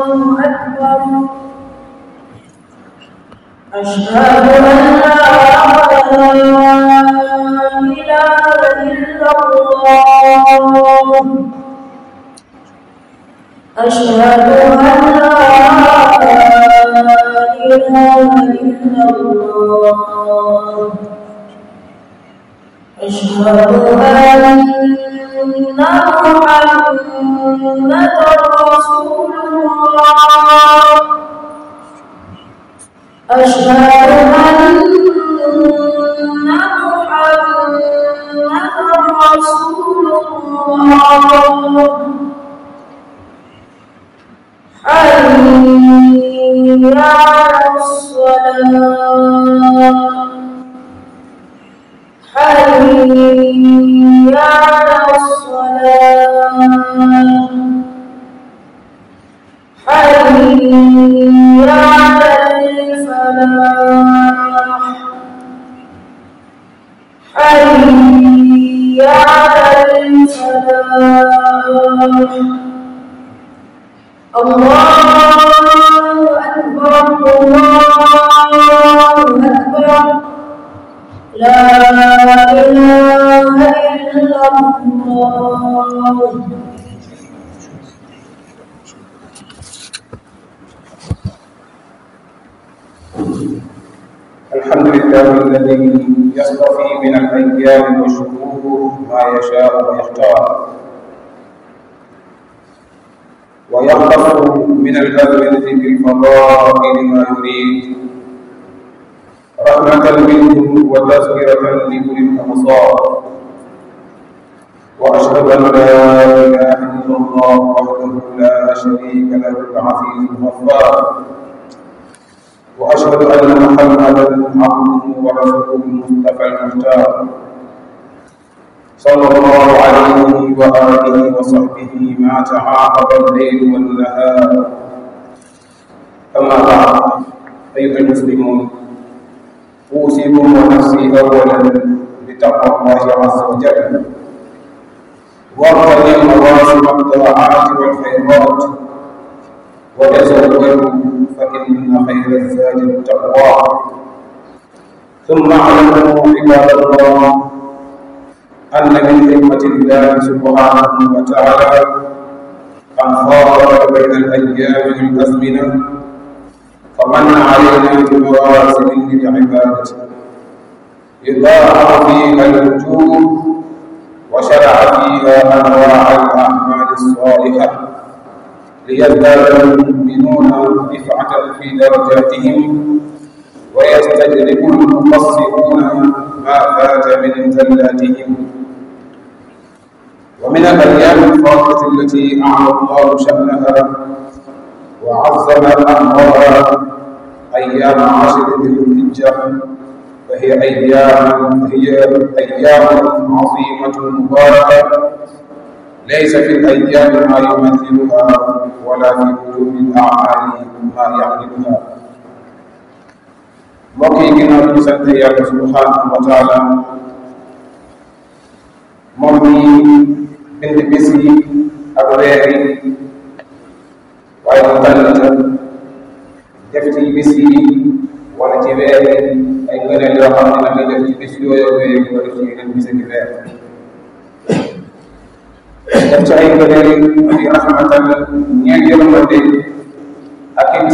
أكبر أشهد أن لا إله إلا الله أشهد أن لا إله إلا الله أشهد أن محمدا رسول الله أشهد أن محمدا رسول الله حي على الصلاة حي على الصلاة حي على الفلاح حي على الفلاح الله أكبر الله أكبر لا إله إلا الله الحمد لله الذي يصطفي من الأيام والشهور ما يشاء ويختار ويختص من الأزمنة بالفضائل ما يريد رحمة منه وتذكرة لأولي الأبصار وأشهد أن لا إله إلا الله وحده لا شريك له العزيز الغفار وأشهد أن محمدا عبده ورسوله المصطفى المختار صلى الله عليه وآله وصحبه ما تعاقب الليل والنهار أما بعد أيها المسلمون أوصيكم ونفسي أولا بتقوى الله عز وجل واغتنم مواسم الطاعات والخيرات وتزودوا فإن خير الزاد التقوى ثم اعلموا عباد الله أن من حكمة الله سبحانه وتعالى أن خاطب بين الأيام والأزمنة فمن علينا بمواسم للعبادة يضاعف فيها الوجوه وشرع فيها أنواع الأعمال الصالحة ليزداد المؤمنون رفعة في درجاتهم ويستجلب المقصرون ما فات من زلاتهم ومن الأيام الفاضلة التي أعلى الله شأنها وعظم أمرها أيام عشر ذي الحجة فهي أيام هي أيام عظيمة مباركة ليس في الأيام ما يمثلها ولا في وجوب الأعمال ما يعملها mbokk yi ginnaaw ñu sant yàlla subhanahu wa taala moom mi bind bis yi ak weer yi waaye mu tànn def ci bis yi wala ci weer yi ay ngëneel yoo xam ne dafay def ci bis yooyu weer yi wala ci yeneen bis ak weer def ci ay ngëneel di rahmatal ñeel yërmande ak it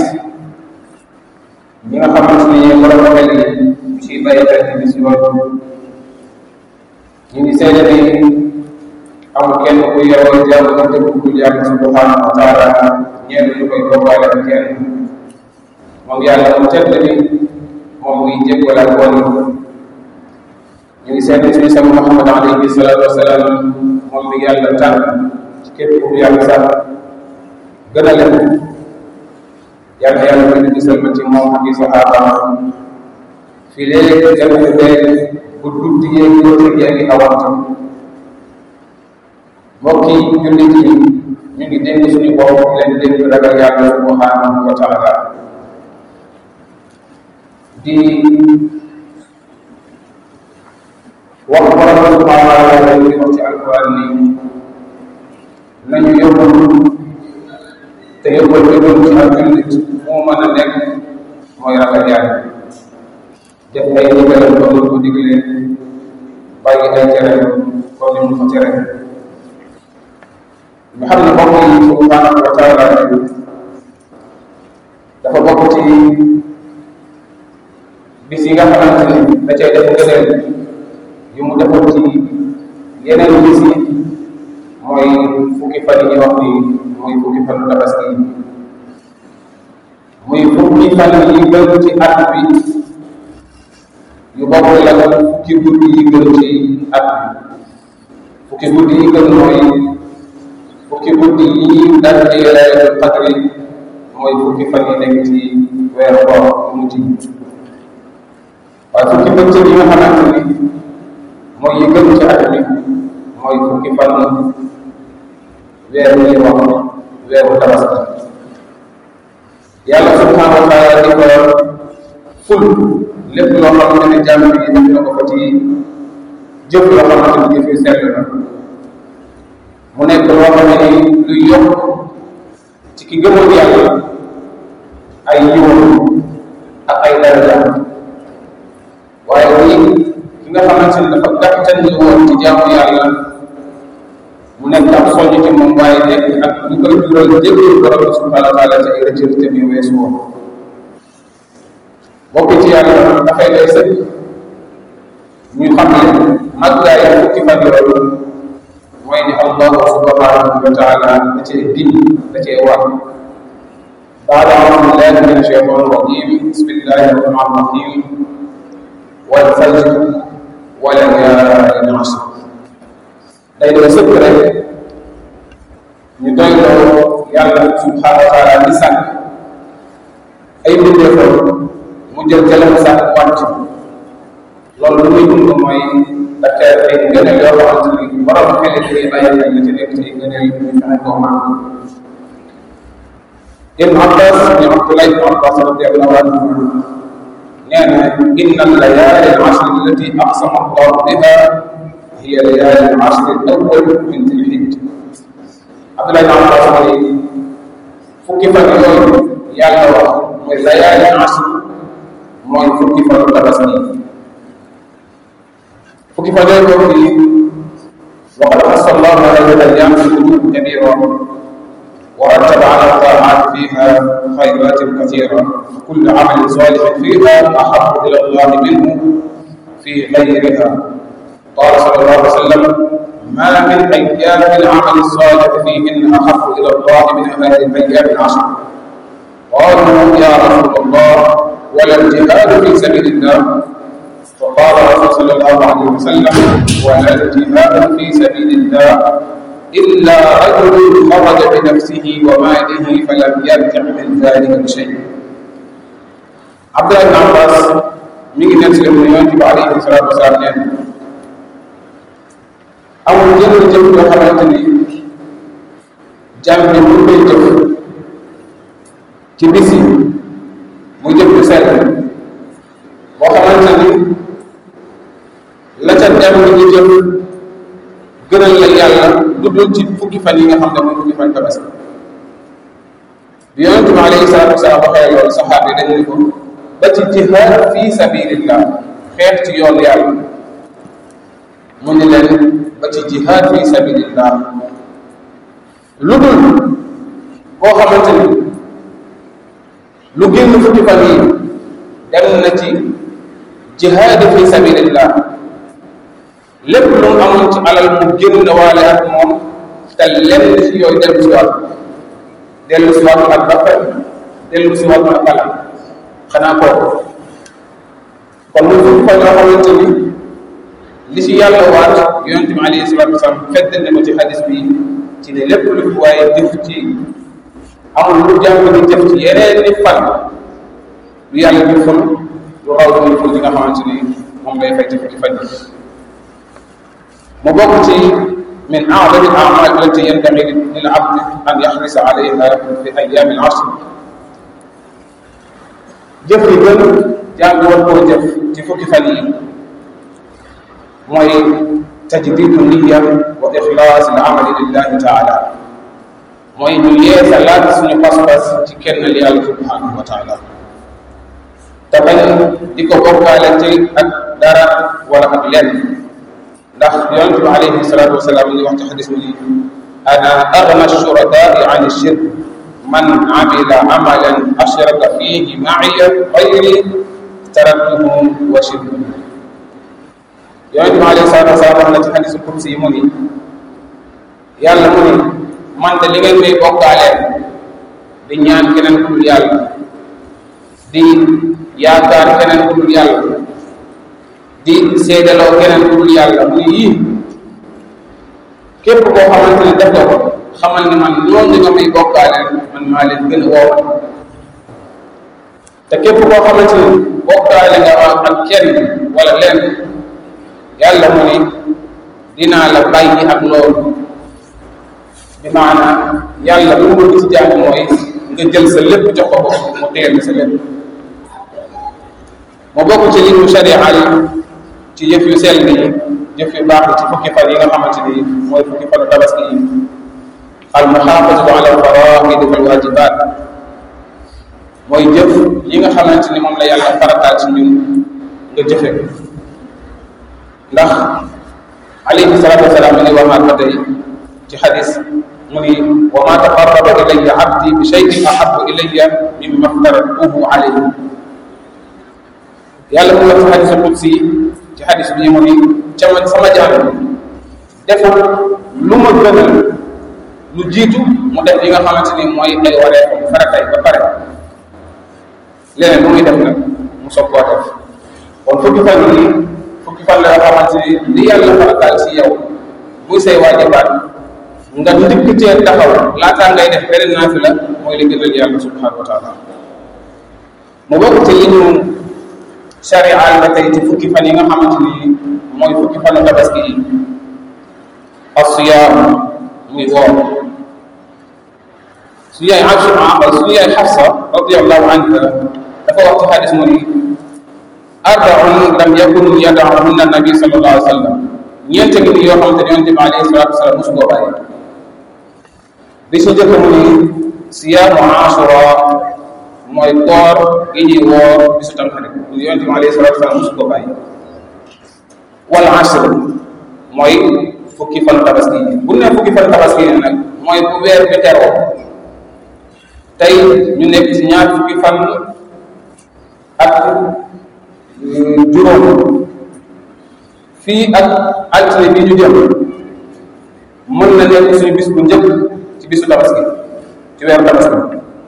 ñi nga xamante ni borom xel yi ñu ciy bàyyi xel ci bis yooyu ñu ngi seede ni amul kenn ku yeroo jàmm nga dëgg ku yàlla subhanahu wa taala ñeent ñu koy bokkaale ak kenn moom yàlla mu tedd ni moom muy jéggol ak woon ñu ngi seede suñu sama Muhammad alayhi salaatu wasalaam moom mi yàlla tànn ci képp ku yàlla sax gën a leen yàlla yàlla ko di gisal ma ci moom ak i saxaabaam fii léegi jamono bee bu guddi yeeg bëccëg yaa ngi awante mbokk yi jullit yi ñu ngi dénk suñu bopp leen dénk ragal yàlla subhanahu wa taala di wax borom subhanahu wa taala di wax ci alquran ni nañu yóbbu te yóbbal bi doon ci ak jullit moo mën a nekk mooy ragal yàlla def ay ndigalam ba mu ko diglee bàyyi ay tereem comme ni mu ko tere ñu xam ne mbokk yi subhanahu wa taala dafa bokk ci bis yi nga xamante ni da cay def ngëneel yu mu defal ci yeneen bis yi mooy fukki fan yi ñuy wax ni muy fukki fan tabaski muy fukki fan yi gën ci at bi yu bokk la fukki guddi yi gën ci at bi fukki guddi yi gën mooy fukki guddi yi dal ci laylatul qadri mooy fukki fan yi nekk ci weeru koor mu ci waaye fukki bëccëg yi nga xamante ni mooy yi gën ci at bi mooy fukki fan weeru ñuy wax weeru tabaski yàlla subhanahu wa taala di ko ful lépp loo xamante ne jàmm bi def na ko fa ci jëf loo xamante ni jëf yu sell la mu nekk loo xam ne luy yokk ci ki gëmoon yàlla ay yiwam ak ay daraja waaye nii ki nga xamante ne dafa gàttan ni woon ci jaamu yàlla mu nekk ab soññ ci moom waaye nekk ak lu koy jural jéggul borom bi subhanahu wa taala ci ay rëcc te mi weesu woon bokk ci yàlla dafay lay sëkk ñu xam ne màggaay fukki fan yooyu mooy ni allahu subhanahu wa taala da cee din da cee wax بعد أعوذ بالله من الشيطان الرجيم بسم الله الرحمن الرحيم والفجر وليال عشر day doon sëkk rek ñu doy loo yàlla subhanahu wa taala di sàkk ay mbindeefam mu jël jëlam sàkk wàcc loolu lu muy dund mooy dafa ay ngëneel yoo xamante ni borom xel yi bàyyi xel la ci nekk ci ngëneel yi ñu fexe koo mën ibn abbas ñu abdullah ibn abbas radiallahu anhu nee na inna allayali al-ashr allati aqsama allah biha hiya layali al-ashr al-awwal min dhil-hijja abdullah ibn abbas mu ne fukki fan yooyu yàlla wax mooy layali al-ashr mooy fukki fan tabaski fukki fan yooyu boobu di وقد خص الله هذه الايام بقلوب كبيره ورتب على الطاعات فيها خيرات كثيرة وكل عمل صالح فيها أحب إلى الله منه في غيرها قال صلى الله عليه وسلم ما من أيام العمل الصالح فيهن أحب إلى الله من هذه الأيام العشر قالوا يا رسول الله ولا الجهاد في سبيل الله فقال الرسول صلى الله عليه وسلم ولا الجهاد في سبيل الله إلا رجل خرج بنفسه وماله فلم يرجع من ذلك بشيء عبد الله بن عباس من نفس يجب عليه الصلاة والسلام نعم amul jënd jëf yoo xamante ni jàmm bi mu koy jëf ci bis yi mu jëf lu sell boo xamante ni la ca dem ni ñu jëf gënal la yàlla lu dul ci fukki fan yi nga xam ne mooy fukki fan tabaski bi yonente bi alayhi salatu wasalaam waxee loolu saxaaba yi dañ ni ko ba ci jihaad fi sabilillah xeex ci yoon yàlla mu ni leen ba ci jihaad fi sabilillah lu dul koo xamante ni lu génn fukki fan yi dem na ci jihaad fi sabilillah lépp lu mu amoon ci alal mu génn waale ak moom te lenn ci yooyu dellu si waat dellu si waat ak rafet dellu si waat ak alal xanaa kooku kon lu fukki fan yoo xamante ni li ci yàlla waat yonente bi alayhi salatu wasalaam fedd na ko ci xadis bi ci ne lépp lu fi waaye jëf ci amul lu jàng di jëf ci yeneen ni fan lu yàlla di ful lu raw muy ful li nga xamante ni moom lay fay ci fukki fan yi mu bokk ci min aadami al-a'mal allati yanbaghi lil abd an yahrisa alayha fi ayami al-ashr jëf yi gën jàng war koo jëf ci fukki fan yi mooy tajdidu niya wa ixlaas al-amali lillahi taala mooy ñu yeesalaat suñu pas-pas ci kenn li yàlla subhanahu wa taala te bañ di ko bokkaale ci ak dara wala ak lenn ndax yonente bi alayhi salatu wasalaam ngi wax ci xadis bi ni ana agna shurakaai an shirk man amila amalan ashraka fihi ma'iya xayri taraktuhu wa shirkuhu yonente bi alayhi salatu wasalaam wax na ci xadisu kursi yi mu ni yàlla mu ni man de li ngeen may bokkaaleel di ñaan keneen ku dul yàlla di yaakaar keneen ku dul yàlla di seedaloo keneen ku dul yàlla mu ni yii képp koo xamante ne def nga ko xamal ni man ñooñu nga may bokkaaleel man maa leen gën a woowa te képp koo xamante ni bokkaale nga ak kenn wala lenn yàlla mu ni dinaa la bàyyi ak loolu bi maanaam yàlla lu mu bëgg ci jàng mooy nga jël sa lépp jox ko bopp mu téyel sa lépp mu bokk ci li mu sharia yi ci yëf yu sell yi jëf yu baax ci fukki fan yi nga xamante ni mooy fukki fanu tabaski yi al muxaafazatu ala al faraid wal wajibat mooy jëf yi nga xamante ni moom la yàlla farataal ci ñun nga jëfe ko ndax alayhi salatu wasalaam mi ngi waxaat ba tey ci xadis mu ni wa ma taqarraba ilayya abdi bi shay'in ahabbu ilayya mimma aftaratuhu alayhi yàlla mu wax ci xadisul qudsi ci xadis bii mu ni ca man sama jaam defal lu ma gënal lu jiitu mu def li nga xamante ni mooy ay waree mu faratay ba pare leneen lu muy def nag mu soog koo def kon fukki fan yi fukki fan la yoo xamante ni li yàlla farataal si yow muy say waajibaat nga ndikk cee taxaw laataa ngay def beneen naafila mooy li gënal yàlla subhanahu wa taala mu bokk ci li ñu sharial ba tey ci fukki fan yi nga xamante ni mooy fukki fanu tabaski yi asiyaam muy woor su yaay Aïcha su yaay Xafsa radiallahu anha dafa wax ci xadis mu ni arbaun lam yakun yadaahunna nabi sallallahu alayhi wa sallam ñeente ngi ni yoo xamante ne yonente bi alayhi salatu wasalaam mosu koo bàyyi bi su jëkk mu ni siyaamu ashura mooy koor gi ñuy woor bisu tamxarit yonente bi alayhi salatu wasalaam mosu koo bàyyi wal asr mooy fukki fan tabaski yi bu ne fukki fan tabaski yi nag mooy bu weer bi teroo tey ñu nekk ci ñaar fukki fan ak juróom fii ak altine bi ñu jëm mën na nekk suñu bis bu njëkk ci bisu tabaski ci weeru tabaski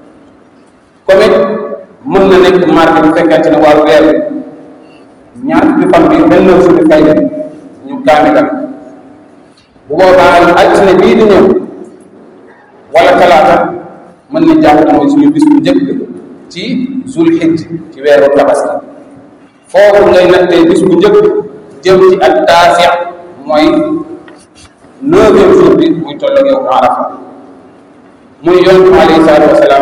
comme it mën na nekk mardi bu fekkente ne waa weer ñaar fukki fan bi benn jour bi fay ñu kaamigal bu boobaa altine bii di ñëw wala talaata mën na jàpp ne mooy suñu bis bu njëkk ci zul xijj ci weeru tabaski foofu ngay nattee bis bu njëkk jëm ci ak taasix mooy neuvième jour bi muy toll ak yow arafa muy yonent bi alayhi salaatu wasalaam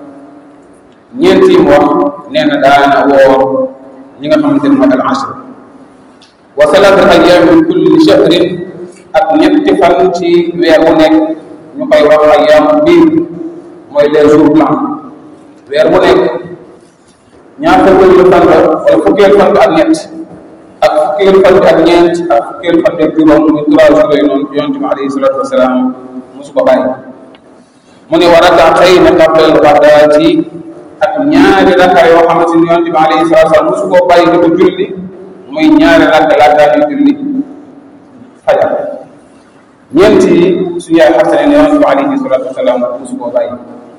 ñeent yi mu wax nee na daana woor ñi nga xamante ne mooy al ashr wa salaatu ayyaam min kulli shahrin ak ñetti fan ci weer wu nekk ñu koy wax ayyaamu biir mooy les jours blancs weer wu nekk ñaar fukkeelu fan la wala fukkeelu fan bi ak ñett ak fukkeelu fan bi ak ñeent ak fukkeelu fan bi ak juróom muy trois jours yooyu noonu yonente bi alayhi salatu wasalaam mosu ko bàyyi mu ne wa rakaatayni qabla al-ghadaati ak ñaari raka yoo xamante ni yonente bi alayhi salatu wasalaam mosu koo bàyyi di ko julli muy ñaari raka laataa ñuy julli fajar ñeent yi suñu yaay xasane ne yonente bi alayhi salatu wasalaam mosu koo bàyyi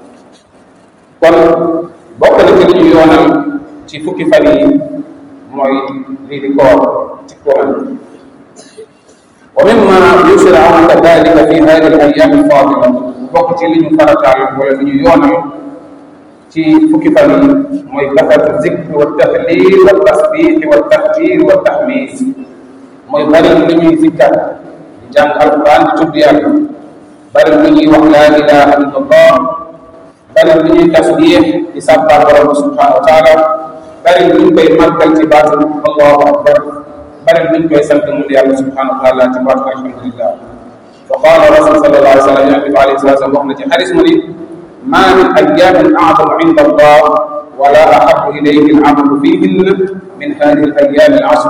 kon bokk na ci li ñu yoonal ci fukki fan yi mooy lii di koor ci Quran wa mimma yusra'u kadhalika fi hadhihi al-ayyam al-fadila bokk ci li ñu farataal wala li ñu yoonal ci fukki fan yi mooy kasratu zikr wa tahlil wa tasbih wa takbir wa tahmid mooy bari lu ñuy zikkar di jàng alquran di tudd yàlla bari lu ñuy wax la ilaha illallah bari lu ñuy tasbih di sàbbal borom subhanahu wa taala bari lu ñu koy màggal ci baatu allahu akbar bari lu ñu koy sant mu yàlla subhanahu wa taala ci baatu alhamdulillah wa قال رسول صلى الله عليه وسلم يعقب عليه الصلاه والسلام وحنا حديث مني ما من ايام اعظم عند الله ولا احب اليه العمل فيهن من هذه الايام العشر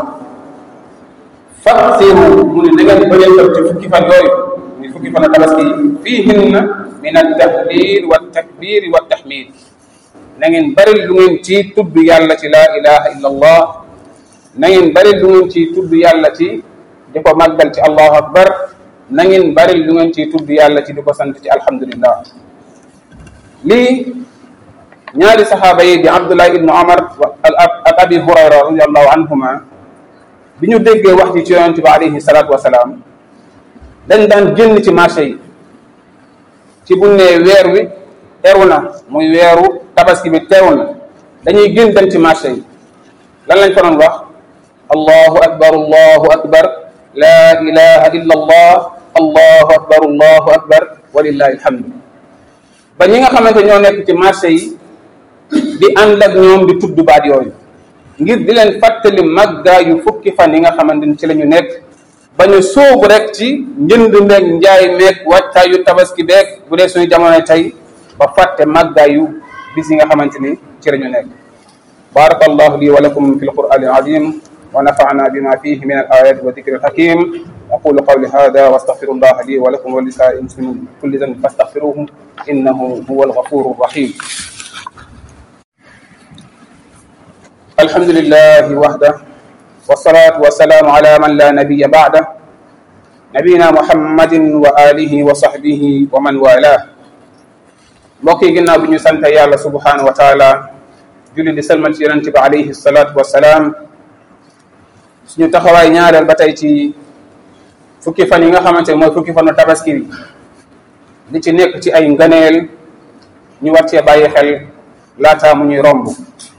فاكثروا من نغن بري ci fukki fan yooyu ni fukki fan tabaski fiihin min at-tahlil wa at-takbir wa at-tahmid na ngeen bari lu ngeen ci tudd yàlla ci la ilaha illa allah na ngeen bari lu ngeen ci tudd yàlla ci di ko màggal ci allahu akbar na ngeen bari lu ngeen ci tudd yàlla ci di ko sant ci alhamdulillah lii ñaari saxaaba yi di abdullah ibnu omar ak abi hurayra radiallahu anhuma bi ñu déggee wax ji ci yonente bi alayhi salatu wasalaam dañ daan génn ci marché yi ci bu ne weer wi teru na muy weeru tabaski bi teew na dañuy génn dem ci marché yi lan lañ ko doon wax allahu akbar allahu akbar la ilaha illa allah allahu akbar allahu akbar walillahi alhamdu ba ñi nga xamante ñoo nekk ci marché yi di ànd ak ñoom di tudd baat yooyu ngir di leen fàttali màggaa yu fukki fan yi nga xamante ni ci la ñu nekk ba ñu sóobu rek ci njënd meeg njaay meeg wàccaayu tabaski beeg bu dee suñu jamono tey ba fàtte màggaa yu bis yi nga xamante ni ci la ñu nekk بارك الله لي ولكم في القرآن العظيم ونفعنا بما فيه من الآيات والذكر الحكيم أقول قولي هذا واستغفر الله لي ولكم ولسائر المسلمين كل ذنب فاستغفروه إنه هو الغفور الرحيم الحمد لله وحده والصلاة والسلام على من لا نبي بعده نبينا محمد وآله وصحبه ومن والاه mbokk yi ginnaaw bi ñu sant yàlla subhanahu wa taala julli di salmal ci yonente bi alayhi salatu wasalaam suñu taxawaay ñaareel ba tey ci fukki fan yi nga xamante ne mooy fukki fanu tabaski bi li ci nekk ci ay ngëneel ñu war cee bàyyi xel laataa mu ñuy romb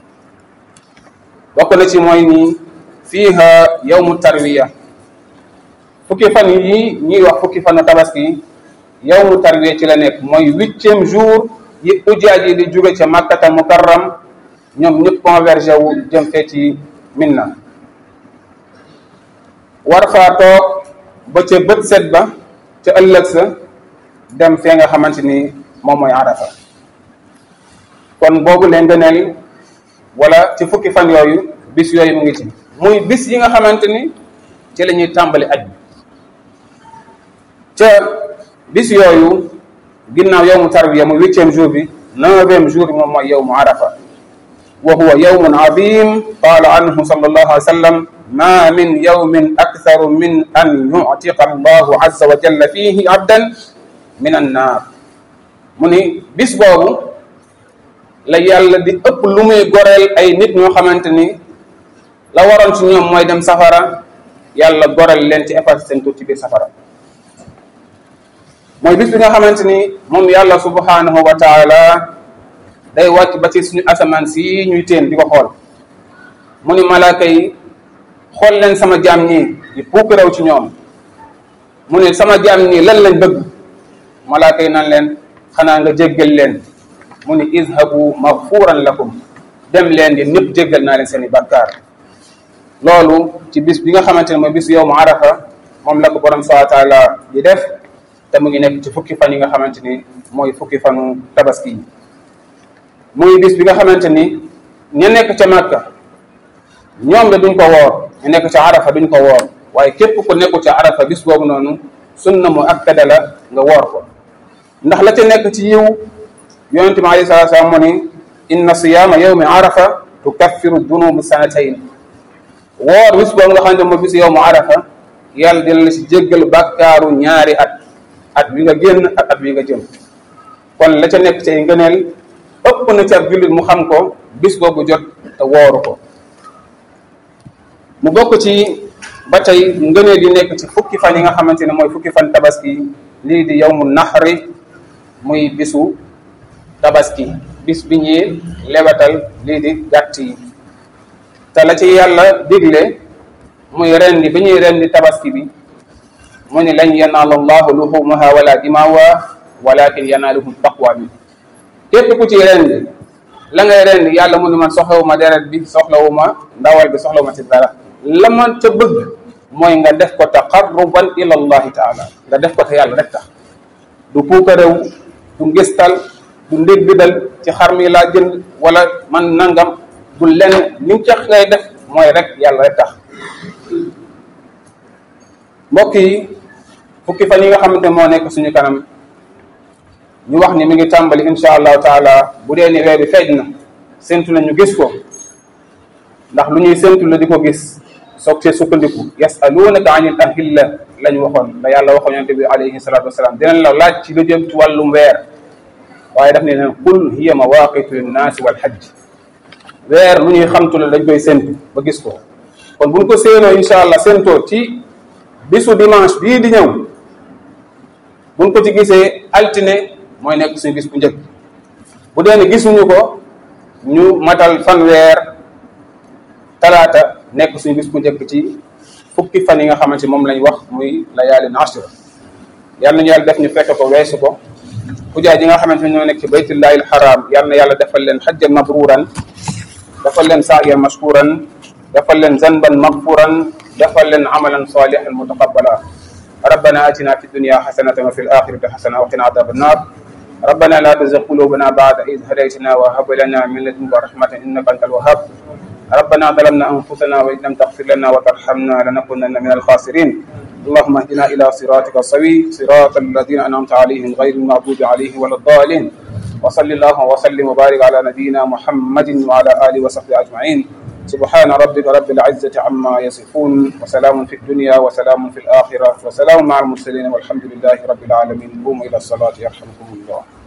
bokk na ci mooy ni fiiha yawmu tarwiya fukki fan yi ñuy wax fukki fanu tabaski yawmu tarwiya ci la nekk mooy huitième jour yi ujaaj yi di jóge ca makkata mukarram ñoom ñëpp convergé wu jëm fee ci minna war faa toog ba ca bët set ba ca ëllëg sa dem fee nga xamante ni moom mooy arafa kon boobu leen ngëneel wala ci fukki fan yooyu bis yooyu mu ngi ci muy bis yi nga xamante ni ci la ñuy tàmbali aj bi ca bis yooyu ginnaaw yowmu tarwiya muy huitième jour bi neuvième jour bi moom mooy yowmu arafa wa huwa yowmun azim qala anhu sallallahu alayhi wa sallam ma min yowmin aktharu min an yuctiqa allahu azza wa jalla fihi abdan min annaar mu ni bis boobu la yàlla di ëpp lu muy goreel ay nit ñoo xamante ni la waroon ci ñoom mooy dem safara yàlla goreel leen ci effacer seen tur ci biir safara mooy bis bi nga xamante ni moom yàlla subhanahu wa taala day wàcc ba ci suñu asamaan si ñuy teen di ko xool mu ni malaaka yi xool leen sama jaam ñii di puuk raw ci ñoom mu ni sama jaam ñii lan lañ bëgg malaaka yi nan leen xanaa nga jéggal leen mu ni izhabu maghfuran lakum dem leen di ñëpp jéggal naa leen seen i bàkkaar loolu ci bis bi nga xamante ne mooy bis yow mu arafa moom la ko borom subhanahu wa taala di def te mu ngi nekk ci fukki fan yi nga xamante ni mooy fukki fanu tabaski yi muy bis bi nga xamante ni ña nekk ca Makka ñoom de duñ ko woor ñu nekk ca arafa duñ ko woor waaye képp ku nekku ca arafa bis boobu noonu sunna mu akkada la nga woor ko ndax la ca nekk ci yiw yonente bi alayhi salatu salaam mu ni inna siyaama yawmi arafa tukaffiru dunubu sanatayn woor bis boobu nga xamante mooy bis yawmu arafa yàlla dina la si jéggal bàkkaaru ñaari at at bi nga génn ak at bi nga jëm kon la ca nekk ci ay ngëneel ëpp na ci ab jullit mu xam ko bis boobu jot te wooru ko mu bokk ci ba tey ngëneel yi nekk ci fukki fan yi nga xamante ne mooy fukki fan tabaski lii di yawmu naxri muy bisu tabaski bis bi ñuy lebatal lii di gàtt yi te la ci yàlla digle muy rendi bi ñuy rendi tabaski bi mu ni lan yanaala allahu luhumuha wala dimaawa walakin yanaaluhu taqwa bi képp ku ci rendi la ngay rendi yàlla mu ni man soxlawuma deret bi soxlawuma ndawal bi soxlawuma ci dara la man ca bëgg mooy nga def ko taqarruban ila allahi taala nga def ko te yàlla rek tax du puukarew du ngistal du ndéggdal ci xar mi laa jënd wala man nangam du len ni ca ngay def mooy rek yàlla rek tax mbokk yi fukki fan yi nga xamante moo nekk suñu kanam ñu wax ni mi ngi tàmbali insha allahu taala bu dee ni weer bi feeñ na séntu na ñu gis ko ndax lu ñuy séntu la di ko gis soog see sukkandiku yasalunaka anil ahilla la ñu waxoon la yàlla waxoon yonente bi alayhi salatu wasalaam dinañ la laaj ci lu jëm ci wàllum weer waaye daf ne leen qul hiya mawaqitu linnaasi wal hajj weer lu ñuy xamtu la dañ koy séntu ba gis ko kon buñ ko séenoo insha allah séentoo ci bisu dimanche bii di ñëw buñ ko ci gisee altine mooy nekk suñu bis bu njëkk bu dee ne gisuñu ko ñu matal fanweer talaata nekk suñu bis bu njëkk ci fukki fan yi nga xamante moom lañ wax muy layaalin ashra yal nañu yàlla def ñu fekk ko weesu ko xujaay yi nga xamante ne ñoo nekk ci baytullahi alxaram yal na yàlla defal leen xajjan mabruran defal leen saayan mashkuran defal leen zanban magfuran defal leen amalan salihan mutaqabbala ربنا آتنا في الدنيا حسنة وفي الآخرة حسنة وقنا عذاب النار ربنا لا تزغ قلوبنا بعد إذ هديتنا وهب لنا من لدنك رحمة إنك أنت الوهاب ربنا ظلمنا أنفسنا وإن لم تغفر لنا وترحمنا لنكونن من الخاسرين اللهم اهدنا إلى صراطك السوي صراط الذين أنعمت عليهم غير المغضوب عليهم ولا الضالين وصل اللهم وسلم وبارك على نبينا محمد وعلى آله وصحبه أجمعين سبحان ربك رب العزة عما يصفون وسلام في الدنيا وسلام في الآخرة وسلام مع المرسلين والحمد لله رب العالمين قوموا إلى الصلاة يرحمكم الله